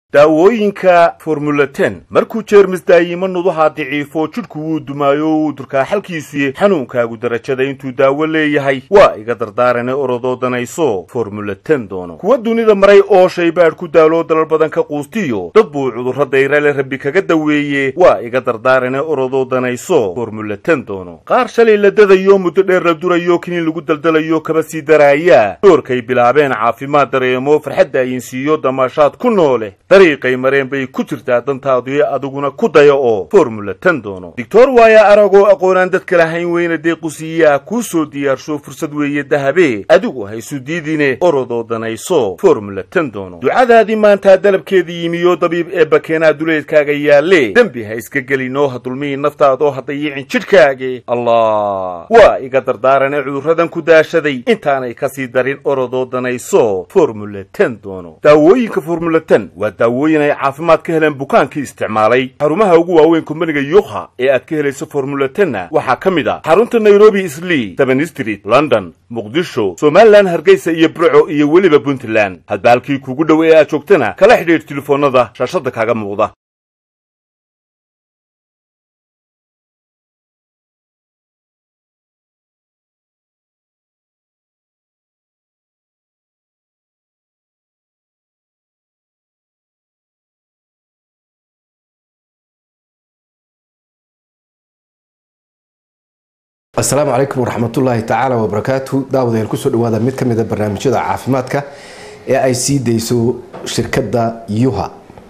daawooyinka formula ten markuu jeermis daayimo nuduhaa daciifo jidhku wuu dumaayo wuu durkaa xalkiisuye xanuunkaagu darajada intuu daawo leeyahay waa iga dardaarane orodoo danayso formula ten doono kuwa dunida maray oo shaybaadh ku daaloo dalal badan ka quustiyo dad buu cudurro dayrale rabbi kaga daweeye waa iga dardaarane orodoo danayso formula ten doono qaar shalay la dadayo muddo dheer la durayo kiniin lagu daldalayo kaba sii daraaya doorkay bilaabeen caafimaad dareemo farxadda ayinsiiyo damaashaad ku noole dariiqay mareen bay ku jirtaa dantaadii adiguna ku daya oo formula ten doono doctor waaya aragoo aqoonaan dadka lahayn weyna deequsiiyaa kuu soo diyaarsho fursad weeye dahabe adigu haysu diidine orodoo danayso formula ten doono ducadaadii maantaa dalabkeedii yimiyo dabiib ee bakeenaa duleedkaaga yaalle dembi ha iska gelinoo ha dulmihi naftaadoo ha dayicin jidhkaage allah waa iga dardaarane cudurradan ku daashaday intaanay kasii darin orodoo danayso formula ten doono daawooyinka formula ten waa daawooyin ay caafimaad ka heleen bukaankii isticmaalay xarumaha ugu waaweyn kumbaniga yukha ee aad ka helayso formula tenna waxaa ka mid ah xarunta nairobi islii seven street london muqdisho somalilan hargeysa iyo burco iyo weliba puntland hadba halkii kuugu dhow ee aad joogtana kala xidhiidh telefoonnada shaashadda kaaga muuqda asalaamu calaykum waraxmatullaahi tacaala wabarakaatu daawadayaal kusoo dhawaada mid ka mida barnaamijyada caafimaadka ee ay sii dayso shirkadda yuha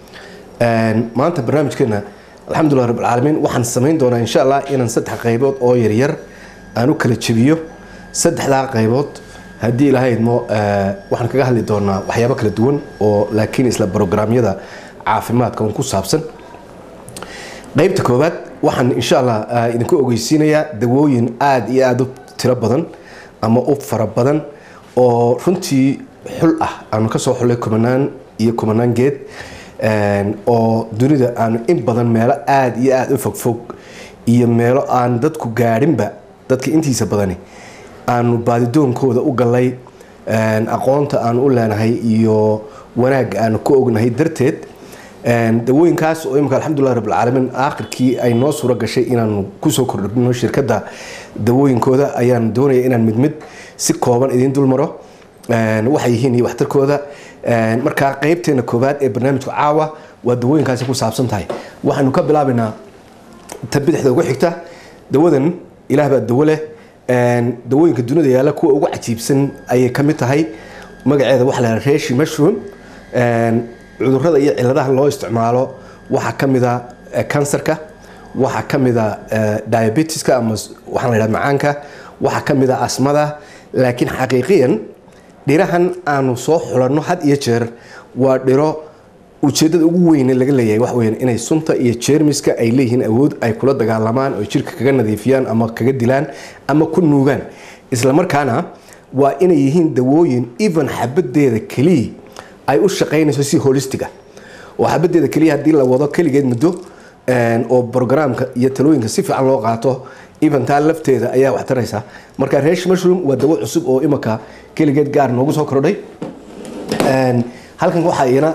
maanta barnaamijkeena alxamdulilah rabbilcaalamiin waxaan samayn doonaa insha allah inaan saddex qaybood oo yaryar aan u kala jebiyo saddexdaa qaybood haddii ilahaydmo waxaan kaga hadli doonaa waxyaabo kala duwan oo laakiin isla brograamyada caafimaadka un ku saabsan qaybta koowaad waxaan insha allah idinku ogeysiinayaa dawooyin aada iyo aada u tiro badan ama u fara badan oo runtii xul ah aanu kasoo xullay kumanaan iyo kumanaan geed oo dunida aanu in badan meelo aada iyo aada u fogfog iyo meelo aan dadku gaadhinba dadka intiisa badani aanu baadidoonkooda u gallay aqoonta aanu u leenahay iyo wanaagga aanu ka ognahay darteed dawooyinkaas oo imika alxamdulilah rabbilcaalamiin aakhirkii ay noo suuro gashay inaanu kusoo kordhino shirkadda dawooyinkooda ayaan doonaya inaan mid mid si kooban idiin dulmaro waxay yihiin iyo waxtarkooda markaa qeybteena koowaad ee barnaamijka caawa waa dawooyinkaasi ku saabsan tahay waxaanu ka bilaabaynaa ta bidixda ugu xigta dawadan ilaah baa dawo leh dawooyinka dunida yaalla kuwa ugu cajiibsan ayay ka mid tahay magaceeda waxa la reshi mushroom cudurada iyo ciladaha loo isticmaalo waxaa ka mida kansarka waxaa ka mida diabetiska ama waxaa la yidhaha macaanka waxaa ka mida asmada laakiin xaqiiqiyan dhirahan aanu soo xulanno had iyo jeer waa dhiro ujeedada ugu weyne laga leeyahay wax weyan inay sunta iyo jeermiska ay leeyihiin awood ay kula dagaalamaan oo jirka kaga nadiifiyaan ama kaga dilaan ama ku nuugaan islamarkaana waa inay yihiin dawooyin even xabadeeda keliya ay u shaqaynayso si holistiga oo xabadeeda keliya haddii la wado keligeed muddo oo brograamka iyo talooyinka si fiican loo qaato eventaa lafteeda ayaa wax taraysa marka resh mushroom waa dawo cusub oo imika keligeed gaar noogu soo kordhay halkan waxaa iyana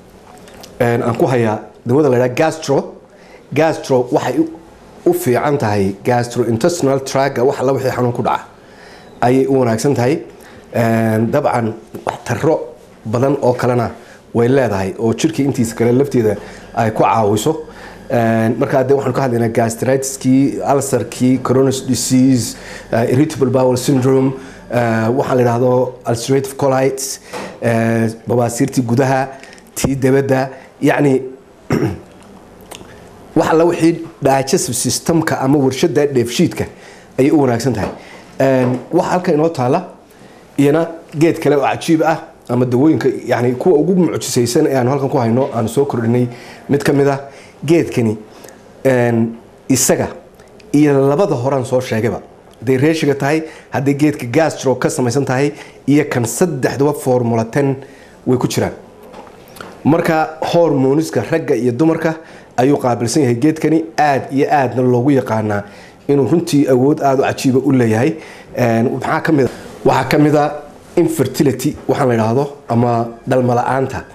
aan ku hayaa dawada la ydhaha gastro gastro waxay u fiican tahay gastrointestinal traga wax alla wixii xanuun ku dhaca ayay u wanaagsan tahay dabcan wax taro badan oo kalena way leedahay oo jirkii intiisa kale lafteeda ay ku caawiso markaa de waxaan ka hadlaynaa gastritiskii alsarkii coronis disease irritable bowel syndrome waxaa la yidhaahdo ulcerative colites babaasiirtii gudaha tii dabadda yacni wax alla wixii digestive systemka ama warshada dheefshiidka ayay u wanaagsan tahay waxa halka inoo taala iyana geed kale oo cajiib ah ama dawooyinka yani kuwa ugu mucjisaysan ee aanu halkan ku hayno aanu soo kordhinay mid ka mid ah geedkani isaga iyo labada horaan soo sheegayba hadday reeshiga tahay hadday geedka gastro ka samaysan tahay iyo kan saddexduba formula ten way ku jiraan marka hormoniska ragga iyo dumarka ayuu qaabilsan yahay geedkani aada iyo aadna loogu yaqaanaa inuu runtii awood aada u cajiiba u leeyahay maxaa kamid waxaa ka mid a infertility waxaan la idhaahdo ama dhalma la-aanta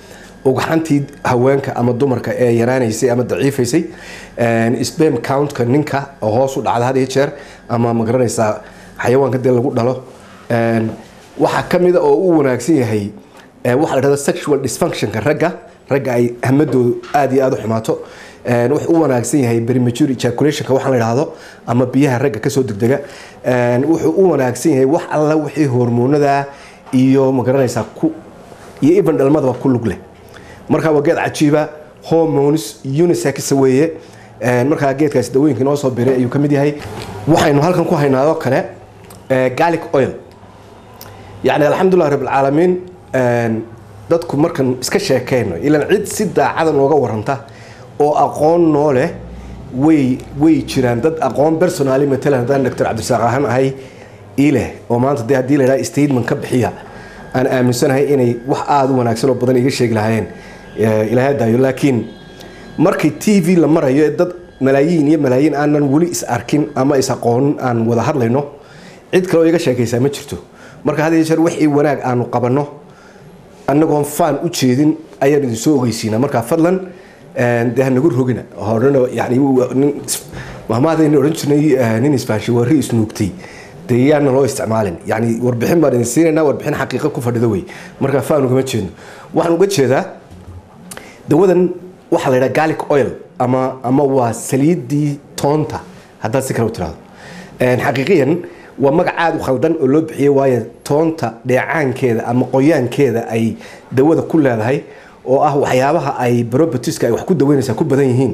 ugxantii haweenka ama dumarka ee yaraanaysay ama daciifaysay spam countka ninka oo hoos u dhacda had iyo jeer ama magaranaysaa xayawaanka dee lagu dhalo waxaa ka mida oo u wanaagsan yahay waxa la dhahdo sexual dysfunctionka ragga ragga ay hamadoodu aada iyo aada u xumaato wuxuu u wanaagsan yahay premature ejaculationka waxaa la dhahdo ama biyaha ragga kasoo degdega wuxuu u wanaagsan yahay wax alla wixii hormoonada iyo magaranaysaa ku iyo even dhalmadaba ku lug leh marka waa geed cajiiba hormones unisex weeye markaa geedkaasi dawooyinka inoo soo biray ayuu ka mid yahay waxaynu halkan ku haynaadoo kale garlic oil yacni alxamdulilah rabbilcaalamiin dadku markan iska sheekeyno ilaan cid si daacada nooga waranta oo aqoon noo leh way way jiraan dad aqoon personaali matalan haddaan doctor cabdirasaaq ahaan ahay ii leh oo maanta dee haddii la yidhaha statement ka bixiya aan aaminsanahay inay wax aada u wanaagsan oo badan iga sheegi lahaayeen ilaahay daayo laakiin markii t v la marayo ee dad malaayiin iyo malaayiin aanan weli is arkin ama is aqoonin aan wada hadlayno cid kale oo iga sheekaysaa ma jirto marka had iyo jeer wixii wanaag aanu qabanno annagoon faan u jeedin ayaan idin soo ogeysiinaa markaa fadlan dee hanagu rogina horena yani mahmaadaynu odhan jirnay nin isbaashi warri isnuugtay dee yaana loo isticmaalin yani warbixin baan idin siinayna warbixin xaqiiqa ku fadhida wey markaa faan ugama jeedno waxaan uga jeedaa dawadan waxaa la yidhaha garlic oil ama ama waa saliidii toonta haddaad si kale u tirahdo xaqiiqiyan waa magac aada u khaldan oo loo bixiyey waayo toonta dheecaankeeda ama qoyaankeeda ay dawada ku leedahay oo ah waxyaabaha ay propertieska ay wax ku daweynaysaa ku badan yihiin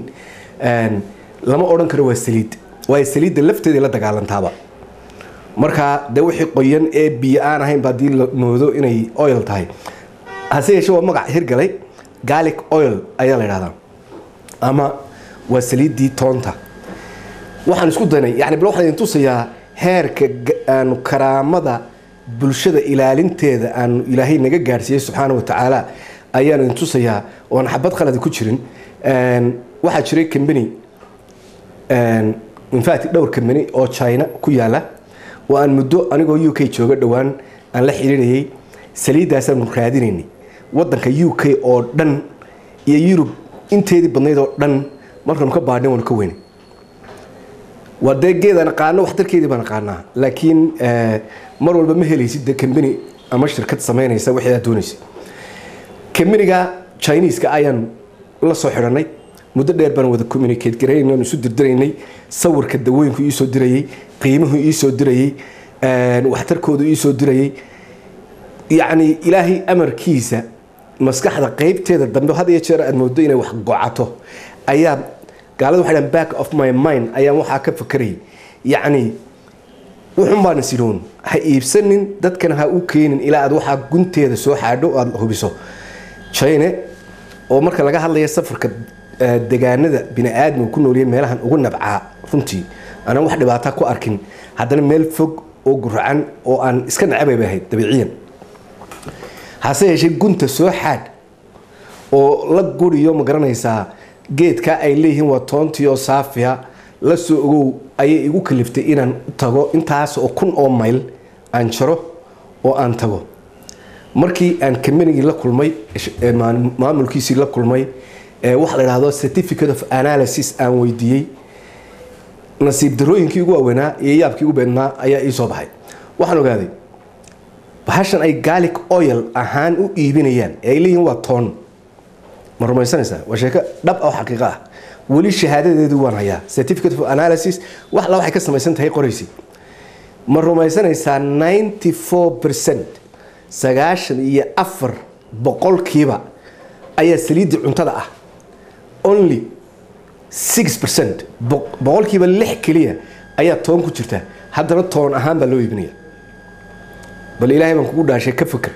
lama odhan karo waa saliid waayo saliidda lafteeda la dagaalantaaba marka dee wixii qoyan ee biyo aan ahayn ba haddii la moodo inay oil tahay hase yeeshee waa magac hirgalay garlic oil ayaa la yidhahdaa ama waa saliiddii toonta waxaan isku daynay yani bal waxaan idin tusayaa heerka aanu karaamada bulshada ilaalinteeda aanu ilaahay naga gaadhsiiyey subxaana wa tacaala ayaan idin tusayaa oon xabad qalada ku jirin waxaa jiray combany infact dhowr combany oo china ku yaala oo aan muddo anigoo u k jooga dhowaan aan la xiriirayay saliidaasaanu raadinaynay wadanka u k oo dhan iyo yurub inteedii badnayd oo dhan markaanu ka baadhin waanu ka weynay waa dee geedaan aqaano waxtarkeedii baan aqaanaa laakiin mar walba ma helaysid dee combany ama shirkad samaynaysa wixii aad doonaysa combaniga chineeska ayaan la soo xidhanay muddo dheer baan wada communicate garaynay isu dirdiraynay sawirka dawooyinku iisoo dirayay qiimuhu iisoo dirayay waxtarkoodu iisoo dirayay yacni ilaahay amarkiisa maskaxda qeybteeda dambe had iyo jeer aad moodo inay wax gocato ayaa gaalada waxay dhahan back of my mind ayaan waxaa ka fakarayay yacni wuxun baan isiloon ha iibsanin dadkana ha u keenin ilaa aad waxaa gunteeda soo xaadho aada hubiso chine oo marka laga hadlaya safarka degaanada bini aadmiga ku nooliyay meelahan ugu nabcaa runtii anaan wax dhibaata ku arkin haddana meel fog oo guracan oo aan iska nacabay bay ahayd dabiiciyan hase yeeshee gunta soo xaadh oo la guriyo ma garanaysaa geedka ay leeyihiin waa toontii oo saafiya la soo ogow ayay igu kaliftay inaan tago intaas oo kun oo mayl aan jaro oo aan tago markii aan combanigii la kulmay maamulkiisii la kulmay waxa la dhahdo certificate of analysis aan weydiiyey nasiib darooyinkii ugu waaweynaa iyo yaabkii ugu beednaa ayaa ii soo baxay waxaan ogaaday bahashan ay garlic oil ahaan u iibinayaan ee ay leeyihiin waa toon ma rumaysanaysaa waa sheeko dhab oo xaqiiqo ah weli shahaadadeedu waan hayaa certificate of analysis wax alla waxay ka samaysan tahay qoraysi ma rumaysanaysaa ninety four percent sagaashan iyo afar boqolkiiba ayaa saliiddii cuntada ah only six percent boqolkiiba lix keliya ayaa toon ku jirta haddana toon ahaan baa loo iibinaya bal ilaahay baan kugu dhaashay ka fikir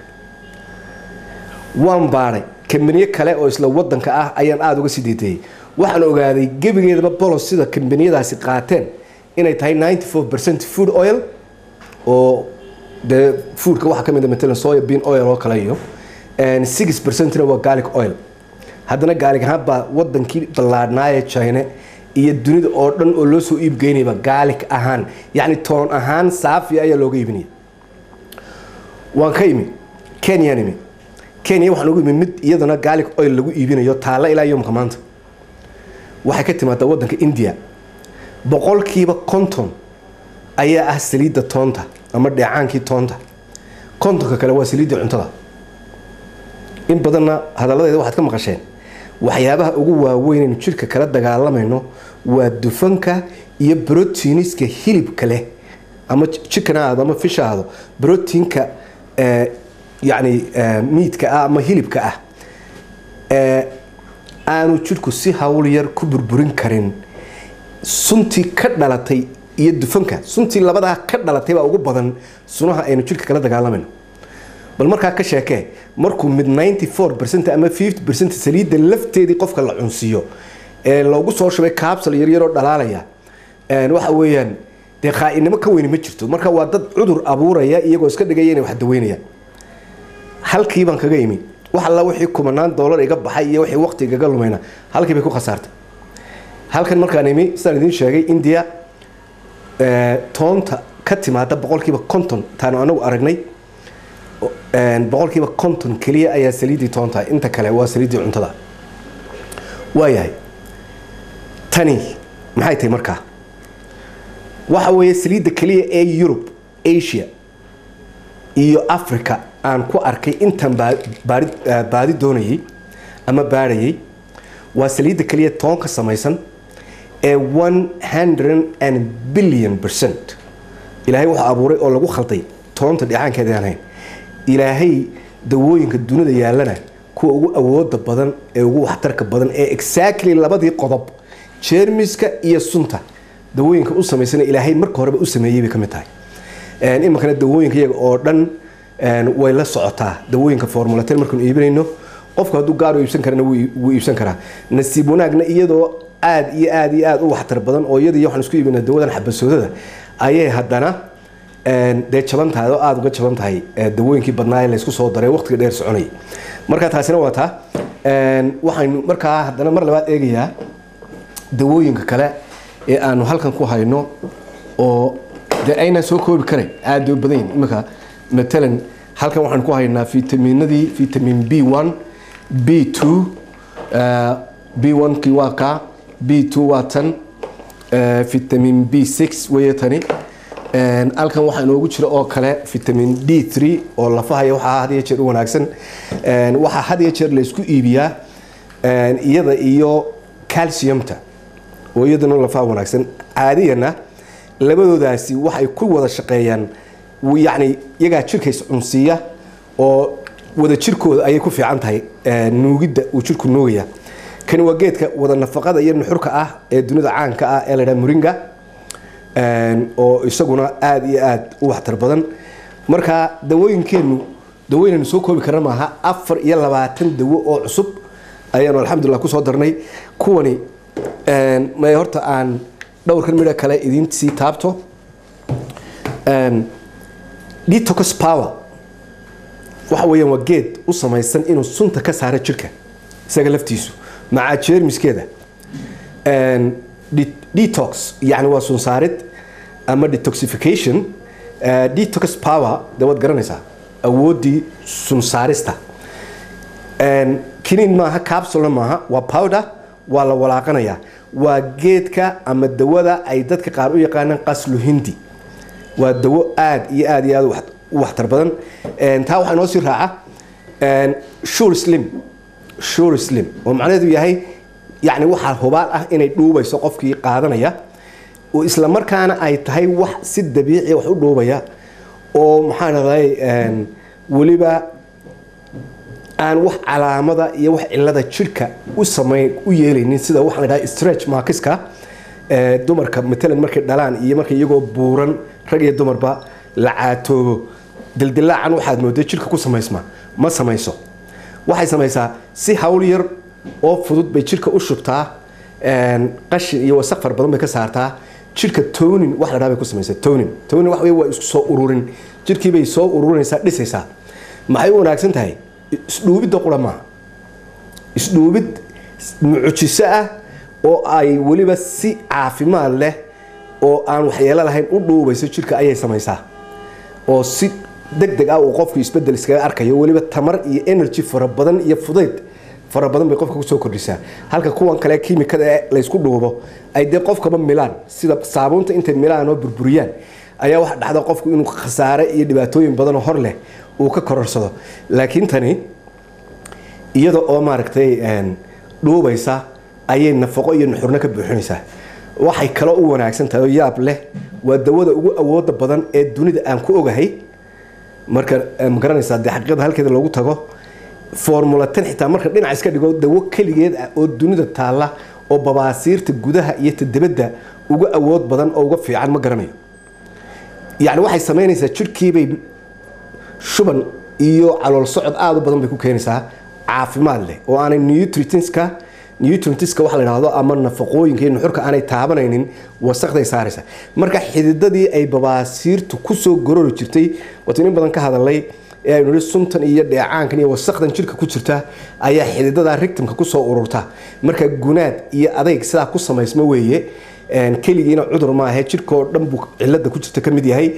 waan baadhay kambaniyo kale oo isla wadanka ah ayaan aada uga sii deeteeyey waxaan ogaaday gebigeedaba bolos sida kambaniyadaasi qaateen inay tahay ninety four percent food oil oo dee foodka waxaa ka mid a matalan soya bean oil oo kale iyo six percentna waa garlic oil haddana gaalik ahaan baa wadankii ballaadhnaaye china iyo dunida oo dhan oo loo soo iibgeynayba gaalik ahaan yacni toon ahaan saafiya ayaa looga iibinaya waan ka imi kenyaan imi kenya waxaan ugu imi mid iyadana gaalic oil lagu iibinayo taalla ilaa yomka maanta waxay ka timaadaa waddanka india boqolkiiba konton ayaa ah saliidda toonta ama dheecaankii toonta kontonka kale waa saliiddii cuntada in badanna hadalladeeda waxaad ka maqasheen waxyaabaha ugu waaweynaynu jirka kala dagaalamayno waa dufanka iyo brotiiniska hilibka leh ama chicken aado ama fish aado brotiinka yani miidka ah ama hilibka ah aanu jirku si hawl yar ku burburin karin suntii ka dhalatay iyo dufanka suntii labadaa ka dhalatay baa ugu badan sunaha aynu jirka kala dagaalamayno bal markaa ka sheekee markuu mid 94 ama 50 saliidda lafteedii qofka la cunsiiyo ee loogu soo shubay kaabsal yaryaroo dhalaalaya waxa weeyaan dee khaa'inimo ka weyni ma jirto marka waa dad cudur abuuraya iyagoo iska dhigaya inay wax daweynayaan halkii baan kaga imi wax alla wixii kumanaan doolar iga baxay iyo wixii waqti igaga lumayna halkii bay ku khasaartay halkan markaan imi sidaan idiin sheegay india toonta ka timaada boqolkiiba konton taanu anagu aragnay boqolkiiba konton keliya ayaa saliiddii toonta inta kale waa saliiddii cuntada waayahay tani maxay tahay markaa waxa weeye saliidda keliya ee yurub asia iyo africa aan ku arkay intan baadi doonayay ama baadhayay waa saliidda keliya toon ka samaysan ee one hundred and billion percent ilaahay wuxuu abuuray oo lagu khalday toonta dheecaankeeda aan hayn ilaahay dawooyinka dunida yaallana kuwa ugu awooda badan ee ugu waxtarka badan ee exactly labadii qodob jeermiska iyo sunta dawooyinka u samaysana ilaahay marka horeba u sameeyey bay ka mid tahay iminkana dawooyinka iyaga oo dhan way la socotaa dawooyinka formulaten markaanu iibinayno qofku hadduu gaar u iibsan karana wuu iibsan karaa nasiib wanaagna iyadoo aad iyo aad iyo aad u waxtar badan oo iyada iyo waxaan isku iibinaa dawadan xabasoodada ayay haddana dee jaban tahay oo aada uga jaban tahay dawooyinkii badnaa ee laysku soo daray waqtiga dheer soconayay marka taasina waa taa waxaynu markaa haddana mar labaad eegayaa dawooyinka kale ee aanu halkan ku hayno oo dee aynaan soo koobi karayn aada u badan yihin iminka matalan halkan waxaan ku haynaa fitaminadii vitamin b one b two b one kii waa kaa b two waa tan vitamin b six weeye tani halkan waxaa inoogu jira oo kale vitamin d three oo lafahaya waxaa had iyo jeer u wanaagsan waxaa had iyo jeer laysku iibiyaa iyada iyo calciumta oo iyadana lafaha wanaagsan caadiyana labadoodaasi waxay ku wada shaqeeyaan yacni iyagaa jirka iscunsiiya oo wada jirkooda ayay ku fiican tahay nuugidda uu jirku nuugaya kani waa geedka wada nafaqada iyo nuxurka ah ee dunida caanka ah ee la dhaha muringa oo isaguna aada iyo aada u waxtar badan marka dawooyinkeennu dawooynaynu soo koobi karna maaha afar iyo labaatan dawo oo cusub ayaanu alxamdulilah kusoo darnay kuwani may horta aan dhowrkan midho kale idiin sii taabto detox power waxa weeyaan waa geed u samaysan inuu sunta ka saaro jirka isaga laftiisu macaa jeermiskeeda detox yani waa sunsaarid ama detoxification detox power de waad garanaysaa awooddii sunsaarista kiniin maaha capsulna maaha waa powder waa la walaaqanayaa waa geedka ama dawada ay dadka qaar u yaqaanaan qaslu hindi waa dawo aada iyo aada iyo aada u waxtar badan taa waxaa inoo sii raaca shur slim shur slim oo macnaheedu yahay yacni waxaa hubaal ah inay dhuubayso qofkii qaadanaya oo isla markaana ay tahay wax si dabiici wax u dhuubaya oo maxaa dhahday weliba aan wax calaamada iyo wax cilada jirka u samayn u yeelaynin sida waxaa la dhaha stretch markiska dumarka matalan markay dhalaan iyo markay iyagoo buuran rag iyo dumarba la caatoobo dildilaacan waxaad mooday jirka ku samaysma ma samayso waxay samaysaa si hawl yar oo fudud bay jirka u shubtaa qashin iyo wasaq far badan bay ka saartaa jirka tonin wax la dhaha bay ku samaysaa tonin tonin wax wey waa isku soo ururin jirkii bay soo ururinaysaa dhisaysaa maxay u wanaagsan tahay isdhuubidda qura maaha isdhuubid mucjiso ah oo ay weliba si caafimaad leh oo aan waxyeelo lahayn u dhuubayso jirka ayay samaysaa oo si deg deg ah uu qofku isbedel iskaga arkayo weliba tamar iyo energy fara badan iyo fudayd fara badan bay qofka kusoo kordhisaa halka kuwan kale kiimikada ee laysku dhuubo ay dee qofkaba milaan sida saabuunta intay milaan oo burburiyaan ayaa waxa dhacda qofku inuu khasaare iyo dhibaatooyin badanoo hor leh uu ka kororsado laakiin tani iyada oo maaragtay dhuubaysa ayay nafaqo iyo nuxurno ka buuxinaysaa waxay kaloo u wanaagsan tahay oo yaab leh waa dawada ugu awooda badan ee dunida aan ku ogahay marka ma garanaysaa dee xaqiiqada halkeeda loogu tago formula tan xitaa marka dhinac iska dhigo dawo keligeed ah oo dunida taalla oo babaasiirta gudaha iyo ta dibadda uga awood badan oo uga fiican ma garanayo yacni waxay samaynaysaa jidhkiibay shuban iyo calool socod aada u badan bay ku keenaysaa caafimaad leh oo aanay nutritinska nutrientiska waxa la yidhaahdo ama nafaqooyinka iyo nuxurka aanay taabanaynin wasaqday saaraysa marka xididadii ay babaasiirtu kusoo gorori jirtay waatu in badan ka hadalay ee aynu nihi suntan iyo dheecaankan iyo wasaqdan jirka ku jirta ayaa xididada rigtimka kusoo ururta marka gunaad iyo adayg sidaa ku samaysmo weeye keligiina cudur maahe jirkaoo dhan buu cilada ku jirta ka mid yahay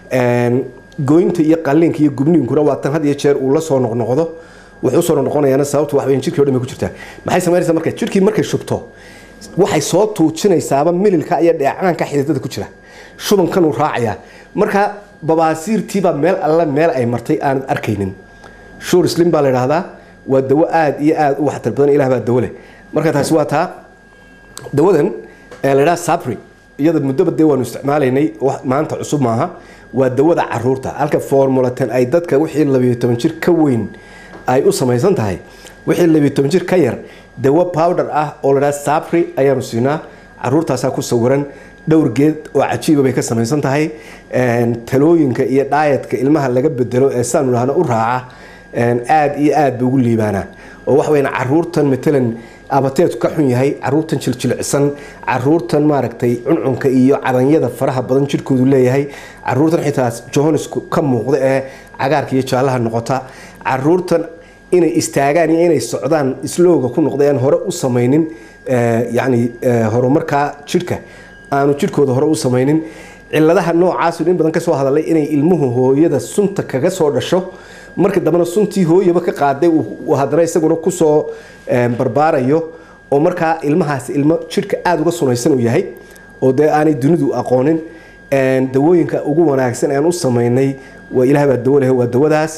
goynta iyo qalliinka iyo gubniinkuna waa tan had iyo jeer uu la soo noqnoqdo wuxuu soo noqonayaana sababtu wax weyn jirkii o dhan bay ku jirtaa maxay samaynaysaa marka jirkii markay shubto waxay soo tuujinaysaaba mililka iyo dheecaanka xididada ku jira shubankanuu raacayaa marka babaasiirtiibaa meel alle meel ay martay aanad arkaynin shuur slim baa la yidhaahdaa waa dawo aada iyo aada u waxtar badan ilah baa dawo leh marka taasi waa taa dawadan la yidhaha sabri iyada muddoba dee waanu isticmaalaynay maanta cusub maaha waa dawada caruurta halka formulaten ay dadka wixii labiyo toban jir ka weyn ay u samaysan tahay wixii labiyo toban jir ka yar dawo powder ah oo ladhaha sabri ayaanu siinaa caruurtaasaa ku sawiran dhowr geed oo cajiiba bay ka samaysan tahay talooyinka iyo dhaayatka ilmaha laga bedelo ee saanu dhahno u raaca aada iyo aad ba ugu liibaanaa oo waxa weyan caruurtan matalan abateedku ka xun yahay caruurtan jiljilcsan caruurtan maaragtay cuncunka iyo cadanyada faraha badan jirkoodu leeyahay caruurtan xitaa johannesku ka muuqda ee cagaarka iyo jaallaha noqota caruurtan inay istaagaan iyo inay socdaan islooga ku noqda aan hore u samaynin yani horumarkaa jidhka aanu jidhkooda hore u samaynin ciladaha noocaasu in badan kasoo hadalay inay ilmuhu hooyada sunta kaga soo dhasho marka dambena suntii hooyaba ka qaaday haddana isaguna kusoo barbaarayo oo markaa ilmahaas ilmo jidhka aada uga sunaysan uu yahay oo dee aanay dunidu aqoonin dawooyinka ugu wanaagsan aan u samaynay waa ilaah baa dawo leh waa dawadaas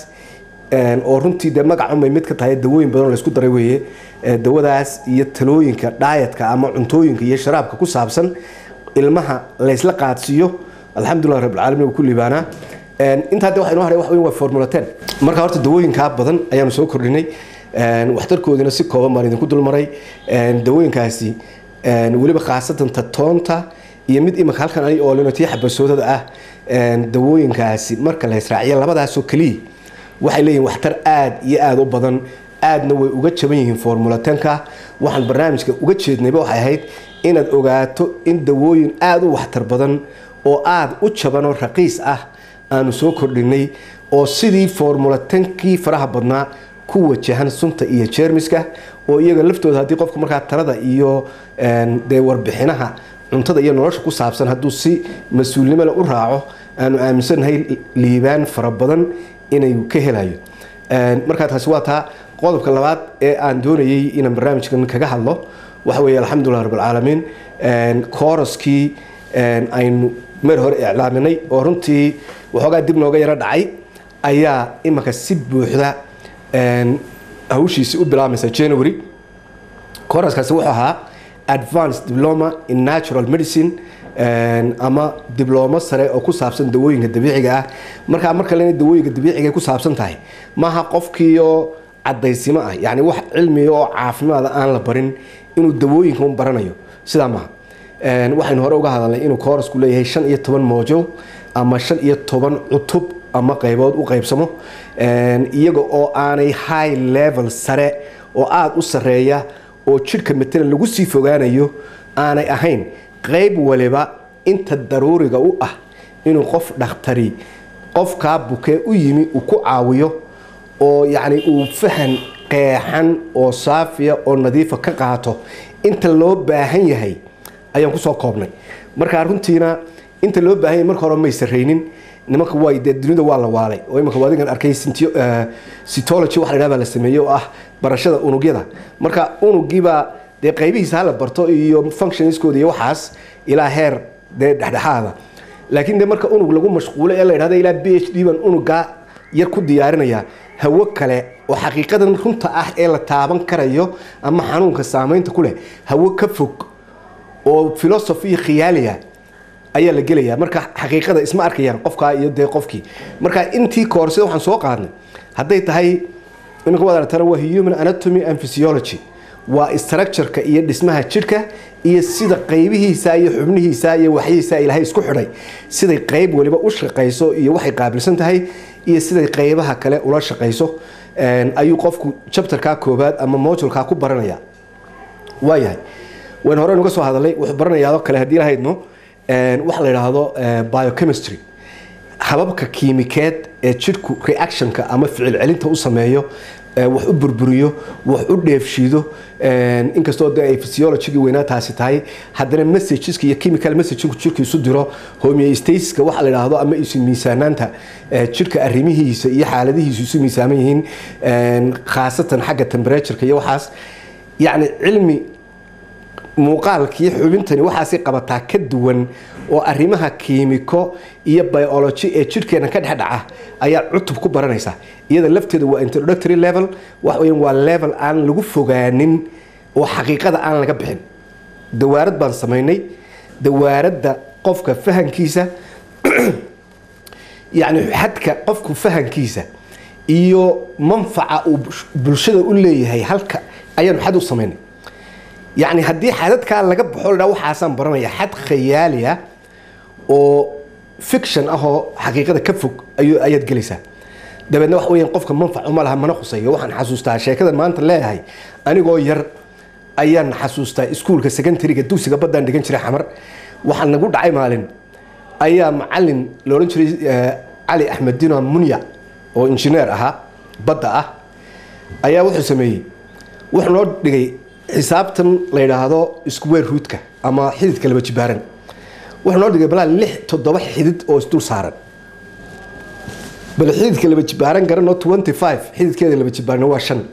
oo runtii dee magacunbay mid ka tahay dawooyin badan oo laysku daray weeye dawadaas iyo talooyinka dhaayatka ama cuntooyinka iyo sharaabka ku saabsan ilmaha laysla qaadsiiyo alxamdulilah rabbilcaalamiin wuu ku liibaanaa intaa de waxa inoo haray wax weyn waa formula ten marka horta dawooyinkaa badan ayaanu soo kordhinay waxtarkoodiina si kooban baan idinku dulmaray dawooyinkaasi weliba khaasatan tatoonta iyo mid imika halkan ani oolino tii xabasoodada ah dawooyinkaasi marka la israaciyo labadaasoo keliya waxay leeyihin waxtar aada iyo aada u badan aadna way uga jaban yihiin formula tenka waxaan barnaamijka uga jeednayba waxay ahayd inaad ogaato in dawooyin aada u waxtar badan oo aada u jaban oo raqiis ah aanu soo kordhinay oo sidii formula tenkii faraha badnaa ku wajahan sunta iyo jeermiska oo iyaga laftooda haddii qofku markaa talada iyo dee warbixinaha cuntada iyo nolosha ku saabsan hadduu si mas-uulnimole u raaco aanu aaminsannahay liibaan fara badan inay ka helayo markaa taasi waa taa qodobka labaad ee aan doonayay inaan barnaamijkan kaga hadlo waxa weeye alxamdulilah rabbilcaalamiin kooraskii aynu meer hore iclaaminay oo runtii waxoogaa dib nooga yaro dhacay ayaa imanka si buuxda hawshiisii u bilaamaysa january kooraskaasi wuxuu ahaa advanced diploma in natural medicine ama diblomo sare oo ku saabsan dawooyinka dabiiciga ah markaa marka lena dawooyinka dabiiciga ku saabsan tahay maaha qofkiioo cadaysimo ah yani wax cilmiga oo caafimaada aan la barin inuu dawooyinka un baranayo sidaa maaha waxaynu hore uga hadalnay inuu koorasku leeyahay shan iyo toban moojo ama shan iyo toban cutub ama qaybood u qaybsamo iyaga oo aanay high level sare oo aada u sareeya oo jidhka matalan lagu sii fogaanayo aanay ahayn qayb waliba inta daruuriga u ah inuu qof dhakhtari qofkaa bukee u yimi uu ku caawiyo oo yacni uu fahan qeexan oo saafiya oo nadiifa ka qaato inta loo baahan yahay ayaan kusoo koobnay markaa runtiina inta loo baahan yahay marka hore may sarraynin nimanka way dee dunida waa la waalay oo imanka adigan arkay cytology waxa la yidhaha baa la sameeyey oo ah barashada unugyada marka unugiibaa dee qaybihiisa hala barto iyo functionskooda iyo waxaas ilaa heer dee dhexdhexaada laakiin de marka unug lagu mashquulo ee la yidhahdo ilaa b h d baan unugaa yar ku diyaarinaya hawo kale oo xaqiiqadan runta ah ee la taaban karayo ama xanuunka saamaynta ku leh hawo ka fog oo philosophy khiyaaliya ayaa la gelaya marka xaqiiqada isma arkayaan qofkaa iyo dee qofkii marka intii koorsida waxaan soo qaadnay hadday tahay iminka waad aragtana waa human anatomy and physiology waa structureka iyo dhismaha jidhka iyo sida qaybihiisa iyo xubnihiisa iyo waxyihiisa ilaahay isku xidhay siday qayb waliba u shaqayso iyo waxay qaabilsan tahay iyo siday qaybaha kale ula shaqayso ayuu qofku jabtarkaa koobaad ama modulkaa ku baranaya waayahay wayn hore nuga soo hadalay wuxuu baranayaado kale haddii lahaydno waxa la yidhaahdo biochemistry hababka kiimikeed ee jidhku reactionka ama ficil celinta u sameeyo wax u burburiyo wax u dheefshiido inkastoo de ay physiologigii weynaa taasi tahay haddana messageska iyo chemical messaginku jidhka isu diro homeostasiska waxa la yidhaahdo ama isu miisaanaanta jidhka arrimihiisa iyo xaaladihiisu isu miisaaman yihiin khaasatan xagga temperatureka iyo waxaas yacni cilmi muuqaalkii xubintani waxaasay qabataa ka duwan oo arrimaha kiimiko iyo biology ee jidhkeena ka dhexdhaca ayaa cutub ku baranaysa iyada lafteeda waa introductory level wax weyan waa level aan lagu fogaanin oo xaqiiqada aan laga bixin dawaarad baan samaynay dawaaradda qofka fahankiisa yacni xadka qofku fahankiisa iyo manfaca uu bulshada u leeyahay halka ayaanu xad u samaynay yacni haddii xadadkaa laga baxo la dhaa waxaasaan baranaya xad khayaali ah oo fiction ah oo xaqiiqada ka fog ayuu ayaad gelaysaa dabeedna wax weeyaan qofka manfac uma laha mana khuseeyo waxaan xasuustaa sheekadan maanta leeyahay anigoo yar ayaan xasuustaa iskuulka secondariga dugsiga baddaan dhigan jiray xamar waxaa nagu dhacay maalin ayaa macalin la odhan jiray cali axmed dino munya oo injineer ahaa badda ah ayaa wuxuu sameeyey wuxuu noo dhigay xisaabtan la yidhaahdo square rootka ama xididka laba jibaaran wuxuu noo dhigay balaa lix toddoba xidid oo isdul saaran bal xididka laba jibaaran garanoo twenty five xididkeeda laba jibaaran waa shan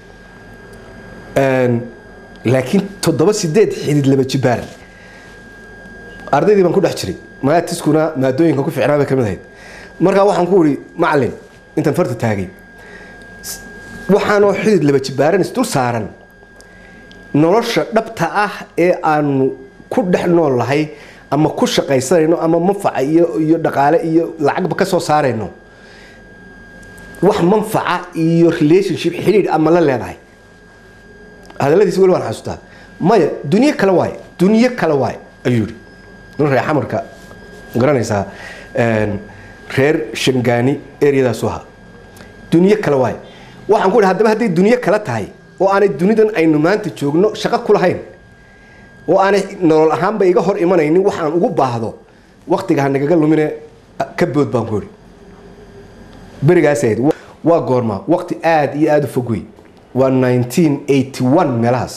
laakiin toddoba sideed xidid laba jibaaran ardaydii baan ku dhex jiray maatiskuna maadooyinka ku ficnaa bay ka mid ahayd markaa waxaan ku uri macalin intaan farta taagay waxaanoo xidid laba jibaaran isdul saaran nolosha dhabta ah ee aanu ku dhex nool lahay ama ku shaqaysanayno ama manfaca iyo iyo dhaqaale iyo lacagba ka soo saarayno wax manfaca iyo relationship xidhiidh ama la leedahay hadaladiisi weli waan xasuustaa maya dunyo kale waaye dunyo kale waaye ayuu yihi nin reer xamarka garanaysaa reer shangaani eryadaasu ahaa dunyo kale waaye waxaan ku idhi haddaba hadday dunyo kale tahay oo aanay dunidan aynu maanta joogno shaqo ku lahayn oo aanay nolol ahaanba iga hor imanaynin waxaan ugu baahdo waktiga ha nagaga lumine ka bood baan ku idhi berigaas ahayd waa goorma wakti aada iyo aada u fog wey waa nineteen eighty one meelahaas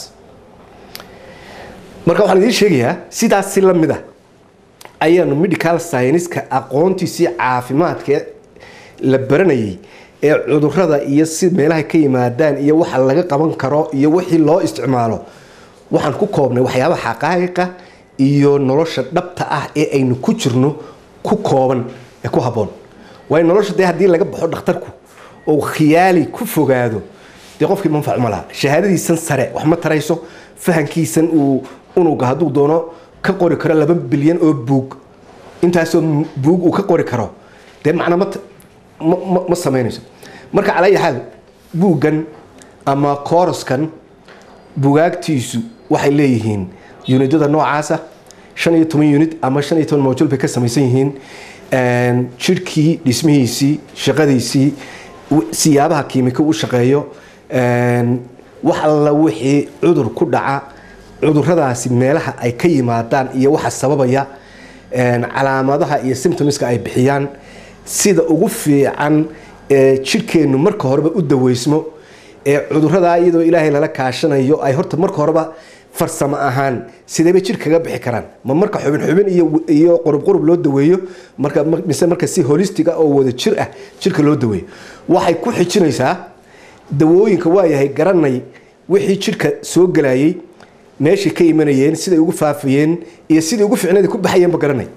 marka waxaan idiin sheegayaa sidaas si la mid a ayaanu medical scienceska aqoontiisii caafimaadka la baranayay ee cudurada iyo si meelaha ka yimaadaan iyo waxa laga qaban karo iyo wixii loo isticmaalo waxaan ku koobnay waxyaabaha xaqaa'iqa iyo nolosha dhabta ah ee aynu ku jirno ku kooban ee ku habboon waayo nolosha dee haddii laga baxo dhakhtarku oo khiyaali ku fogaado dee qofkii manfac ma laha shahaadadiisan sare wax ma tarayso fahankiisan uu unuga hadduu doono ka qori karo laba bilyan oo buug intaasoo buug uu ka qori karo dee macna ma ma samaynayso marka calaa ayi xaal buuggan ama kooraskan bugaagtiisu waxay leeyihiin unidada noocaasa shan iyo toban unit ama shan iyo toban mawjul bay ka samaysan yihiin jidhkii dhismihiisii shaqadiisii siyaabaha kiimiko u shaqeeyo wax alla wixii cudur ku dhaca cuduradaasi meelaha ay ka yimaadaan iyo waxa sababaya calaamadaha iyo symptomska ay bixiyaan sida ugu fiican ee jidhkeennu marka horeba u daweysmo ee cuduradaa iyadoo ilaahay lala kaashanayo ay horta marka horeba farsamo ahaan sideebay jir kaga bixi karaan ma marka xubin xubin iyo qurub qurub loo daweeyo marka mise marka si holistiga oo wada jir ah jirka loo daweeyo waxay ku xijinaysaa dawooyinka waayahay garanay wixii jirka soo gelayay meeshay ka imanayeen siday ugu faafayeen iyo sidai ugu ficnada ku baxayeenba garanay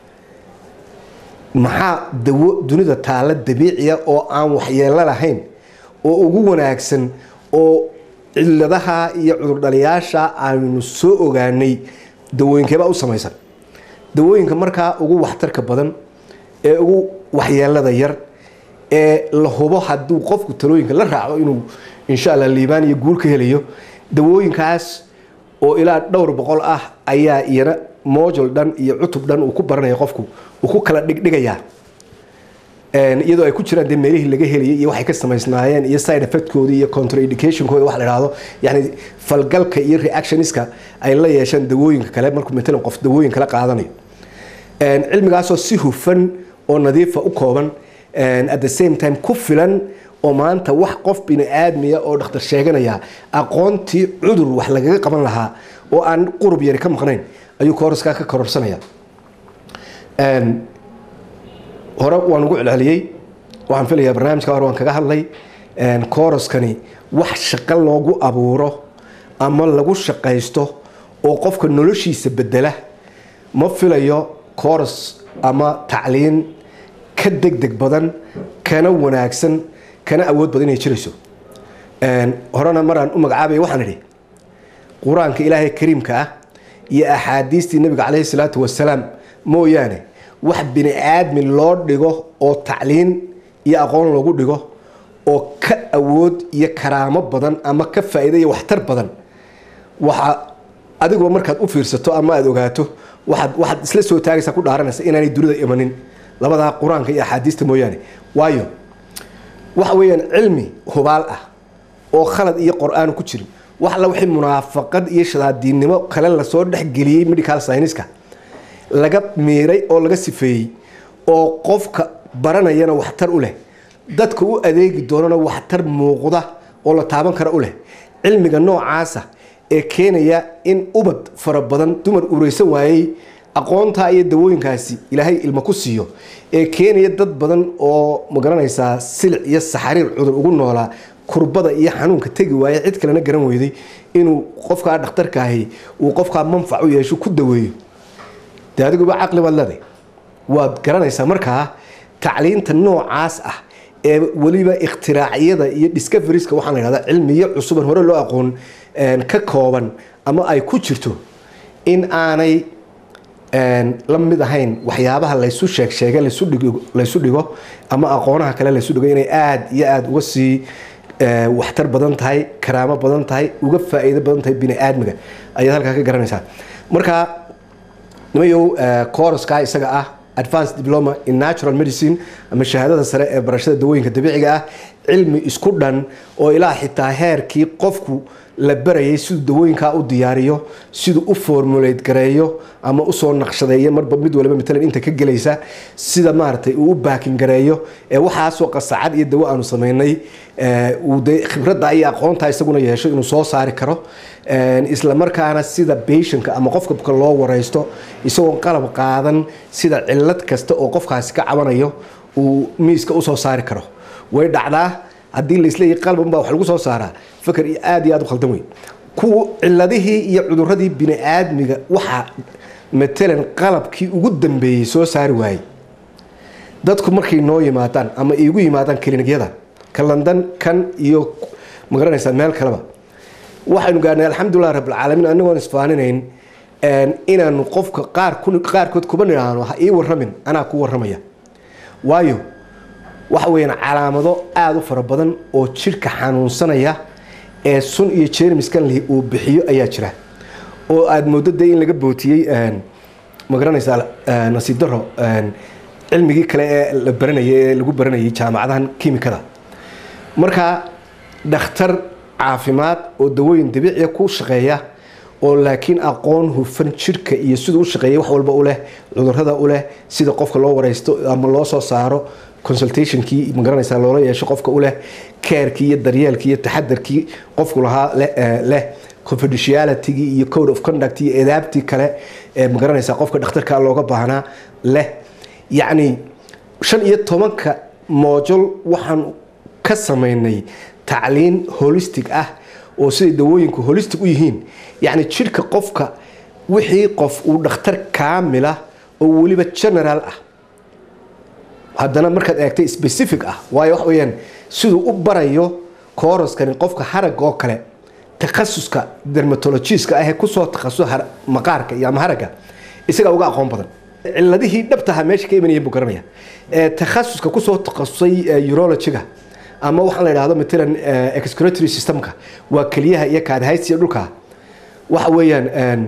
maxaa dawo dunida taalla dabiiciya oo aan waxyeelo lahayn oo ugu wanaagsan oo ciladaha iyo cudurdhaliyaasha aynu soo ogaanay dawooyinkeebaa u samaysan dawooyinka markaa ugu waxtarka badan ee ugu waxyeelada yar ee la hubo hadduu qofku talooyinka la raaco inuu insha alla liibaan iyo guul ka helayo dawooyinkaas oo ilaa dhowr boqol ah ayaa iyana mojul dhan iyo cutub dhan uu ku baranaya qofku uu ku kala dhigdhigayaa iyadoo ay ku jiraan dee meelihii laga heliyay iyo waxay ka samaysnaayeen iyo side effectkoodii iyo contraindicationkooda wax la idhaahdo yani falgalka iyo reactioniska ay la yeesheen dawooyinka kale markuu matalan qof dawooyin kala qaadanayo cilmigaasoo si hufan oo nadiifa u kooban at the same time ku filan oo maanta wax qof bini aadmiya oo dhakhtar sheeganaya aqoontii cudur wax lagaga qaban lahaa oo aan qurub yari ka maqnayn ayuu kooraskaa ka kororsanaya hore waan ugu celceliyey waxaan filayaa barnaamijka hore waan kaga hadlay kooraskani wax shaqo loogu abuuro ama lagu shaqaysto oo qofka noloshiisa bedela ma filayo kooras ama tacliin ka deg deg badan kana wanaagsan kana awood badan inay jirayso horena maraan u magacaabaya waxaan idhi qur-aanka ilaahay kariimka ah iyo axaadiistii nabiga caleyhi salaatu wasalaam mooyaane wax bini aadmi loo dhigo oo tacliin iyo aqoon loogu dhigo oo ka awood iyo karaamo badan ama ka faa'iida iyo waxtar badan waxa adiguba markaad u fiirsato ama aada ogaato waaad waxaad isla soo taagaysaa ku dhaaranaysa inaanay dunida imanin labadaa qur-aanka iyo axaadiista mooyaane waayo waxa weeyaan cilmi hubaal ah oo khalad iyo qor-aan ku jirin wax alla wixii munaafaqad iyo shadaadiinnimo kale lasoo dhexgeliyey medical scienska laga miiray oo laga sifeeyey oo qofka baranayana waxtar u leh dadka u adeegi doonana waxtar muuqda oo la taaban kara u leh cilmiga noocaasa ee keenaya in ubad fara badan dumar ureysan waayey aqoontaa iyo dawooyinkaasi ilaahay ilmo ku siiyo ee keenaya dad badan oo magaranaysaa silic iyo saxariir cudur ugu noolaa kurbada iyo xanuunka tegi waaye cid kalena garan weyday inuu qofkaa dhakhtarkaahi uu qofkaa manfac u yeesho ku daweeyo de adiguba caqli baad leeday waad garanaysaa markaa tacliinta noocaas ah ee weliba ikhtiraaciyada iyo discoverieska waxaa la yhahdaa cilmiyo cusuban hore loo aqoon ka kooban ama ay ku jirto in aanay la mid ahayn waxyaabaha laysu sheeg sheege laysu dhigo ama aqoonaha kale laysu dhigo inay aada iyo aada uga sii waxtar badan tahay karaamo badan tahay uga faa-iido badan tahay bini aadmiga ayaad halkaa ka garanaysaa marka nimayow coruska isaga ah advanced diploma in natural medicine ama shahaadada sare ee barashada dawooyinka dabiiciga ah cilmi isku dhan oo ilaa xitaa heerkii qofku la barayay siduu dawooyinkaa u diyaariyo siduu u formulate gareeyo ama usoo naqshadeeyo marba mid waliba matalan inta ka gelaysa sida maaragtay uu u baakin gareeyo ee waxaasoo qasacad iyo dawo aanu samaynay uu de khibradda iyo aqoontaa isaguna yeesho inuu soo saari karo isla markaana sida bationka ama qofka buka loo wareysto isagoon qalab qaadan sida cilad kasta oo qofkaasi ka cabanayo uu miiska usoo saari karo way dhacdaa haddii laisleeyahy qalban baa wax lagu soo saaraa fakar iyo aada iyo aad u khaldan wey kuwa ciladihii iyo cuduradii bini aadmiga waxaa matalan qalabkii ugu dambeeyey soo saari waayey dadku markay noo yimaadaan ama igu yimaadaan klinigyada ka london kan iyo magaranaysaa meel kaleba waxaynu gaarnay alxamdulilah rabbilcaalamiin anagoon isfaaninayn inaanu qofka qaarkood kuba nidhaahno ha ii waramin anaa ku waramaya waayo waxa weyaan calaamado aada u fara badan oo jidhka xanuunsanaya ee sun iyo jermiskan lihi uu bixiyo ayaa jira oo aada moodo dee in laga bootiyey magaranaysaa nasiib daro cilmigii kale ee la baranayay ee lagu baranayay jaamacadahan kimikada marka dhakhtar caafimaad oo dawooyin dabiiciya ku shaqeeya oo laakiin aqoon hufan jidhka iyo siduu u shaqeeyay wax walba u leh cudurada u leh sida qofka loo wareysto ama loo soo saaro consultationkii magaranaysaa loola yeesho qofka u leh keerkii iyo daryeelkii iyo taxadarkii qofku lahaa leh confidentialitygii iyo code of conduct iyo edaabtii kale ee magaranaysa qofka dhakhtarka looga baahnaa leh yacni shan iyo tobanka moojol waxaan ka samaynay tacliin holistic ah oo siday dawooyinku holistic u yihiin yacni jidhka qofka wixii qof uu dhakhtar kaamila oo weliba general ah haddana markaad eegtay specific ah waayo wax weyaan siduu u barayo kooroskani qofka harag oo kale takhasuska dermatologiska ahee kusoo takhasus maqaarka iyo ama haragga isagaa uga aqoon badan ciladihii dhabtaha meesha ka imanayeen buu garanaya takhasuska kusoo takhasusay urologiga ama waxaa la yidhahdo matalan excretory systemka waa keliyaha iyo kaadhaysiya dhulka waxa weeyaan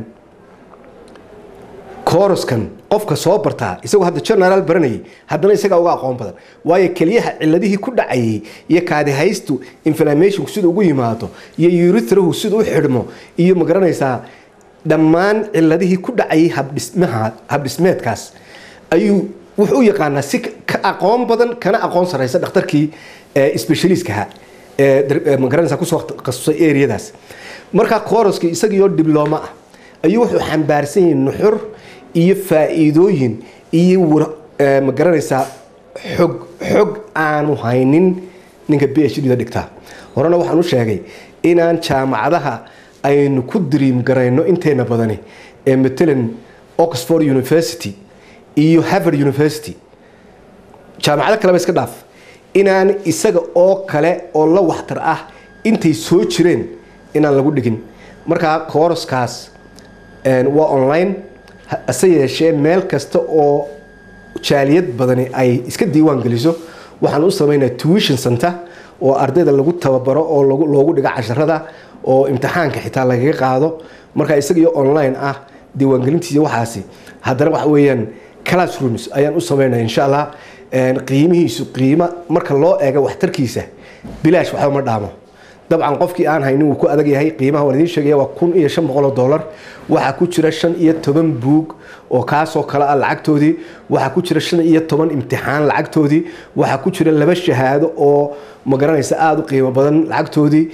kooroskan qofka soo bartaa isagoo hadda generaal baranayay haddana isagaa uga aqoon badan waayo keliyaha ciladihii ku dhacayay iyo kaadihaystu inflammationku sida ugu yimaado iyo urithrahu sida u xidhmo iyo magaranaysaa dhammaan ciladihii ku dhacayay habdhismaha habdhismeedkaas ayuu wuxuu u yaqaanaa si ka aqoon badan kana aqoon sareysa dhakhtarkii specialiskaha magaranaysa kusoo takhasusay areadaas markaa kooroskii isagiioo diblooma ah ayuu wuxuu xambaarsan yahay nuxur iyo faa-iidooyin iyo ma garanaysaa xog xog aanu haynin ninka b h d da dhigtaa horena waxaan u sheegay inaan jaamacadaha aynu ku diriim garayno inteena badani ee matalan oxford university iyo harvard university jaamacado kaleba iska dhaaf inaan isaga oo kale oo la waxtar ah intay soo jireen inaan lagu dhigin markaa kooroskaas waa online hase yeeshee meel kasta oo jaaliyad badani ay iska diiwaan geliso waxaan u samaynaa tuition center oo ardayda lagu tababaro oo loogu dhigo casharada oo imtixaanka xitaa lagaga qaado markaa isagaiyo online ah diiwaangelintiisa waxaasi haddana waxa weeyaan classrooms ayaan u samaynaya insha allah qiimihiisu qiimo marka loo eego waxtarkiisa bilaash waxba ma dhaamo dabcan qofkii aan haynin wuu ku adag yahay qiimaha waan idiin sheegaya waa kun iyo shan boqol oo dollar waxaa ku jira shan iyo toban buug oo kaasoo kale ah lacagtoodii waxaa ku jira shan iyo toban imtixaan lacagtoodii waxaa ku jira laba shahaado oo magaranaysa aada u qiimo badan lacagtoodii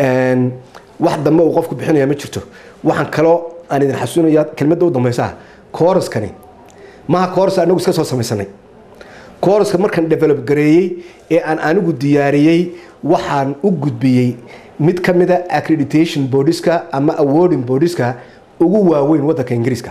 wax dambe uu qofku bixinaya ma jirto waxaan kaloo aan idin xasuunaya kelmadda u dambeysa kooraskani maha kooras anagu iska soo samaysanay kooraska markaan develop gareeyey ee aan anigu diyaariyey waxaan u gudbiyey mid ka mida accreditation boodiska ama awarding boodiska ugu waaweyn wadanka ingiriiska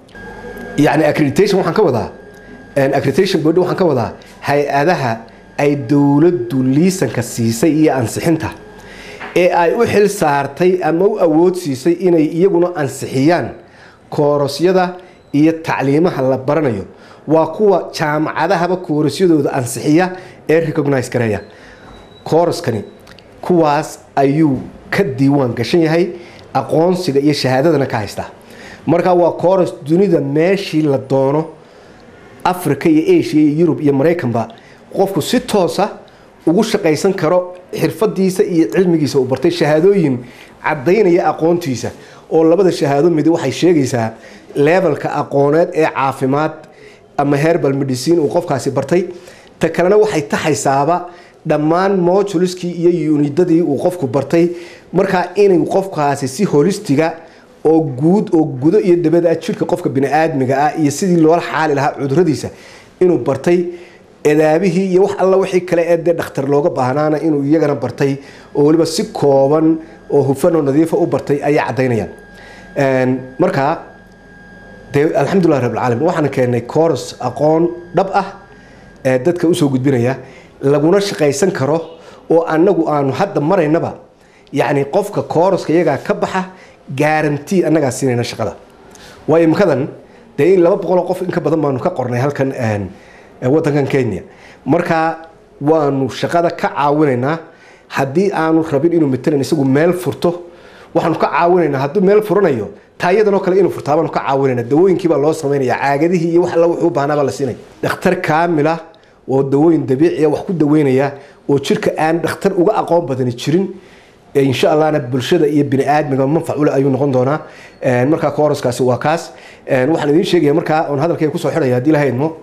yani accreditation waxaan ka wadaa accreditation board waxaan ka wadaa hay-adaha ay dowladdu liisanka siisay iyo ansixinta ee ay u xil saartay ama u awood siisay inay iyaguna ansixiyaan koorosyada iyo tacliimaha la baranayo waa kuwa jaamacadahaba koorosyadooda ansixiya ee recognize gareeya kooroskani kuwaas ayuu ka diiwaan gashan yahay aqoonsiga iyo shahaadadana ka haystaa marka waa kooros dunida meeshii la doono africa iyo asia iyo yurub iyo maraykanba qofku si toosa ugu shaqaysan karo xirfadiisa iyo cilmigiisa uu bartay shahaadooyin cadaynaya aqoontiisa oo labada shahaado midi waxay sheegaysaa levelka aqooneed ee caafimaad ama herbal medicine uu qofkaasi bartay ta kalena waxay taxaysaaba dhammaan mojuliskii iyo unidadii uu qofku bartay markaa inuu qofkaasi si holistiga oo guud oo gudo iyo dabada jirka qofka biniaadmiga ah iyo sidii loola xaali lahaa cuduradiisa inuu bartay edaabihii iyo wax alla wixii kale ee dee dhakhtar looga baahnaana inuu iyagana bartay oo weliba si kooban oo hufan oo nadiifa u bartay ayay caddaynayaan markaa dee alxamdulilah rabbilcaalamiin waxaan keenay coros aqoon dhab ah ee dadka usoo gudbinaya laguna shaqaysan karo oo annagu aanu hadda maraynaba yacni qofka kooroska iyagaa ka baxa gaarantii annagaa siinayna shaqada waayo imkadan dee in laba boqoloo qof in ka badan baanu ka qornay halkan wadankan kenya markaa waanu shaqada ka caawinaynaa haddii aanu rabin inuu matalan isagu meel furto waxaanu ka caawinaynaa hadduu meel furanayo taayadanoo kale inuu furtaa baanu ka caawinayna dawooyinkiibaa loo samaynaya caagadihii iyo wax alla wuxuu u baahnaa baa la siinaya dhakhtar kaamila oo dawooyin dabiiciya wax ku daweynaya oo jirka aan dhakhtar uga aqoon badani jirin insha allahna bulshada iyo bini aadmiga manfac ule ayuu noqon doonaa markaa kooroskaasi waa kaas waxaan idiin sheegaya markaa oon hadalkayga kusoo xidhaya haddii laha idmo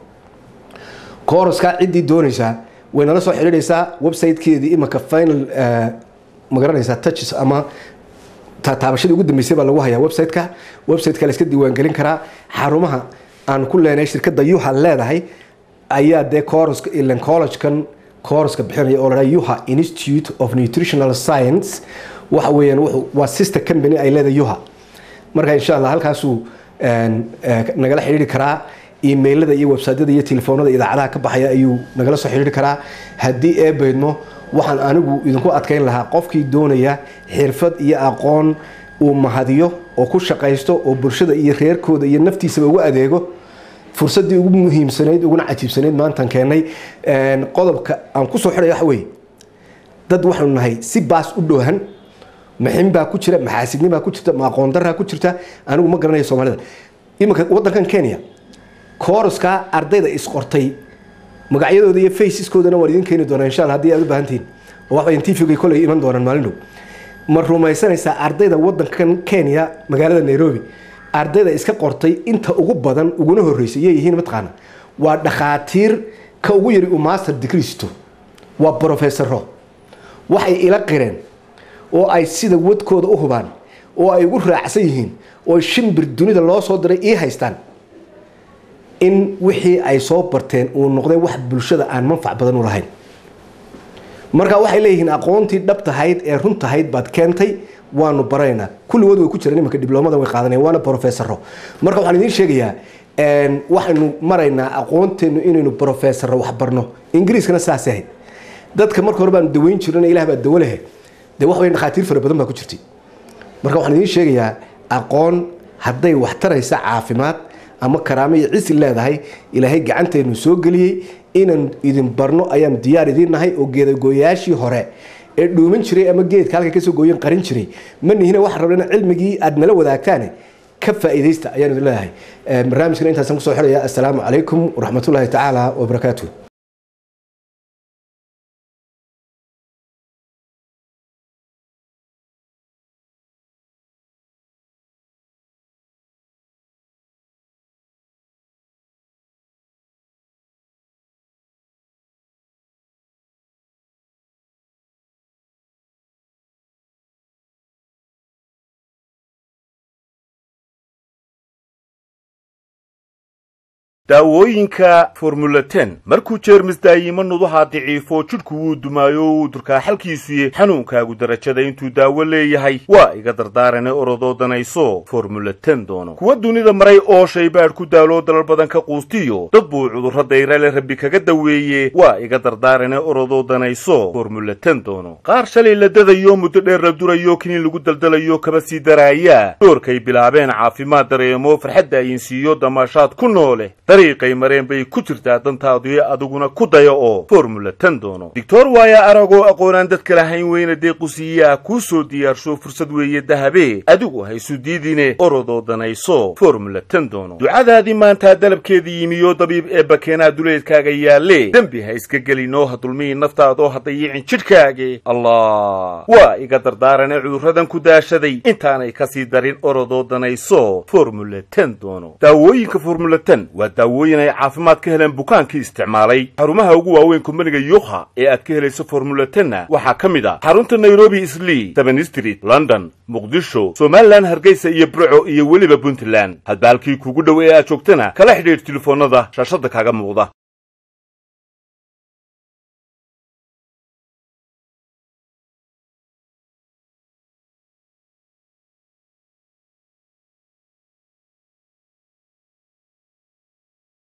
kooroska ciddii doonaysaa way nala soo xidhiidhaysaa websitekeedii imanka final magaranaysaa touches ama taabashadii ugu dambeysay baa lagu hayaa website-ka website-ka la iska diiwaangelin karaa xarumaha aan ku leenahay shirkadda yuha leedahay ayaa dee coruska ilan collegekan coruska bixinaya oo la yuha institute of nutritional science waxa weeyaan waa sister company ay leedahay yuha marka insha allah halkaasuu nagala xidhiiri karaa emailada iyo websiteyada iyo telefoonada idaacadaha ka baxaya ayuu nagala soo xidhiiri karaa haddii ee baydmo waxaan anigu idinku adkayn lahaa qofkii doonaya xirfad iyo aqoon uu mahadiyo oo ku shaqaysto oo bulshada iyo reerkooda iyo naftiisaba ugu adeego fursadii ugu muhiimsanayd uguna cajiibsanayd maantaan keenay qodobka aan kusoo xidhaya waxa weeye dad waxaanu nahay si baas u dhoohan maxin baa ku jira maxaasidni baa ku jirta ma aqoon daraa ku jirta anigu ma garanayo soomaalida iminka wadankan kenya kooraskaa ardayda isqortay magacyadooda iyo faceskoodana waan idin keeni doonaa insha alla hadii aad u baahantihiin oo waxbay tvga koley iman doonaan maalin dhow ma rumaysanaysaa ardayda wadankan kenya magaalada nairobi ardayda iska qortay inta ugu badan uguna horreysay yay yihiin mataqaana waa dhakhaatiir ka ugu yari uu master degree sito waa brofesoro waxay ila qireen oo ay sida wadkooda u hubaan oo ay ugu raacsan yihiin oo shimbir dunida loo soo diray ii haystaan in wixii ay soo barteen uu noqday wax bulshada aan manfac badan u lahayn marka waxay leeyihiin aqoontii dhab tahayd ee run tahayd baad keentay waanu baraynaa kulligood way ku jiraan iminka dibloomada way qaadanayaan waana professoro marka waxaan idiin sheegayaa waxaynu maraynaa aqoonteenu inaynu professoro wax barno ingiriiskana saas ahayd dadka marka hore baanu daweyn jirana ilaah baa dawo lehe dee wax weyn dhakhaatiir fara badan baa ku jirtay marka waxaan idiin sheegayaa aqoon hadday wax taraysa caafimaad ama karaamo iyo cisi leedahay ilaahay gacanteenu soo geliyey inaan idin barno ayaan diyaar idiin nahay oo geedagooyaashii hore ee dhuuman jiray ama geedka halka kasoo gooyan qarin jiray ma nihina waxaan rabna in cilmigii aad nala wadaagtaane ka faa'iidaysta ayaan idin leedahay barnaamijkana intaasaan kusoo xidhaya assalaamu calaykum waraxmatullaahi tacaala wabarakaatuh daawooyinka formula ten markuu jeermis daayimo nuduhaa daciifo jidhku wuu dumaayo wuu durkaa xalkiisuye xanuunkaagu darajada intuu daawo leeyahay waa iga dardaarane orodoo danayso formula ten doono kuwa dunida maray oo shaybaadh ku daaloo dalal badan ka quustiyo dad buu cudurro dayrale rabbi kaga daweeye waa iga dardaarane orodoo danayso formula ten doono qaar shalay la dadayo muddo dheer la durayo kiniin lagu daldalayo kaba sii daraaya doorkay bilaabeen caafimaad dareemo farxadda ayinsiiyo damaashaad ku noole dariiqay mareen bay ku jirtaa dantaadu adiguna ku daya oo formula ten doono doctor waaya aragoo aqoonaan dadka lahayn weyna deequsiiyaa kuu soo diyaarsho fursad weeye dahabe adigu haysu diidine orodoo danayso formula ten doono ducadaadii maantaa dalabkeedii yimiyo dabiib ee bakeenaa duleedkaaga yaalle dembi ha iska gelinoo ha dulmihi naftaadoo ha dayicin jidhkaage allah waa iga dardaarane cudurradan ku daashaday intaanay kasii darin orodoo danayso formula ten doono daawooyinka formula ten waa daawooyin ay caafimaad ka heleen bukaankii isticmaalay xarumaha ugu waaweyn kumbaniga yukha ee aad ka helayso formula tenna waxaa ka mid ah xarunta nairobi islii seven street london muqdisho somalilan hargeysa iyo burco iyo weliba puntland hadba halkii kugu dhow ee aad joogtana kala xidhiidh telefoonnada shaashadda kaaga muuqda